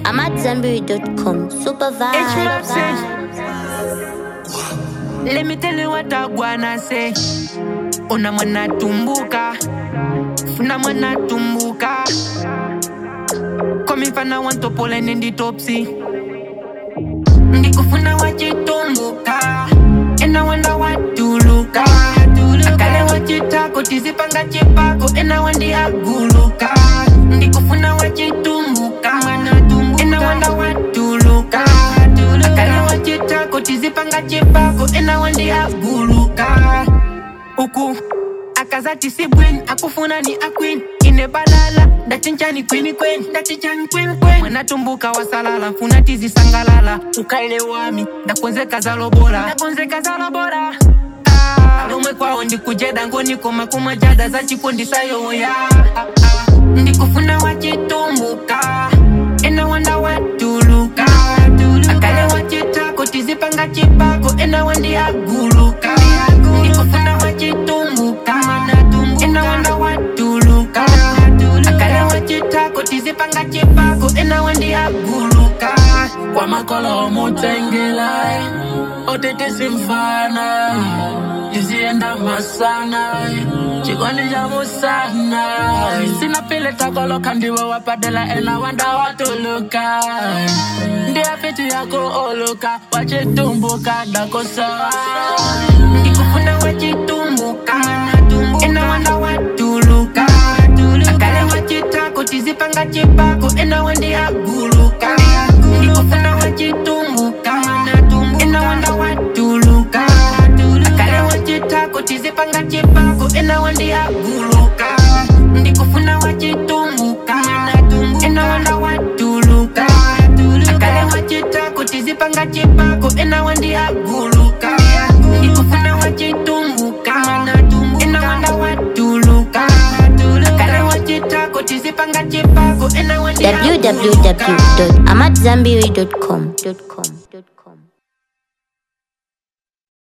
I'm at Zanberry.com. Super H-Rap say. vibe. Let me tell you what I wanna say. Una mwana tumbuka, funa mwana tumbuka. Komi fana wanto pole nendi topsy. Ndikufuna wachitumbuka, ena wanda watuluka. Akale wachitako tizipanga chipako, ena wandi aguluka. Ndikufuna wachitumbuka, ena wanda watuluka. Akale wachitako tizipanga chipako, ena wandi aguluka. Uku akazati si bwin akufuna ni akwin ine balala ndachinchani kwini kwen ndachinchani kwen kwen mwanatumbuka wasalala funa tizisangalala ukaile wami ndakonzeka zalobola ndakonzeka zalobola Ah, lomwe kwawo ndikujeda ngonikoma kumajada zachikondisayoya Ah, ah. ndikufuna wachitumbuka ena wanda watuluka akale wachitako tizipanga chipako ena wandi aguluka ndikufuna wachitumbuka ena wanda watuluka akale wachitako tizipanga chipako ena wandi aguluka kwa makolo omutengela otete simfana izienda masana chikondi cha musana sinapile takoloka ndiwo wapadela ena wanda watuluka ndiafiti yako oluka wachitumbuka dakosawa ndikufuna wachitumbuka ena wanda watuluka akale wachitako tizipanga chipako ena wandi aguluka ndikufuna wachitumbuka ena wanda watuluka akale wachitako tizipanga chipako ena wandi aguluka ndikufuna wachitumbuka ena wanda watuluka akale wachitako tizipanga chipako ena wandi aguluka ndikufuna wachitumbuka ena wanda watuluka akale wachitako tizipanga chipako ena wandi aguluka www.amatzambiri.com.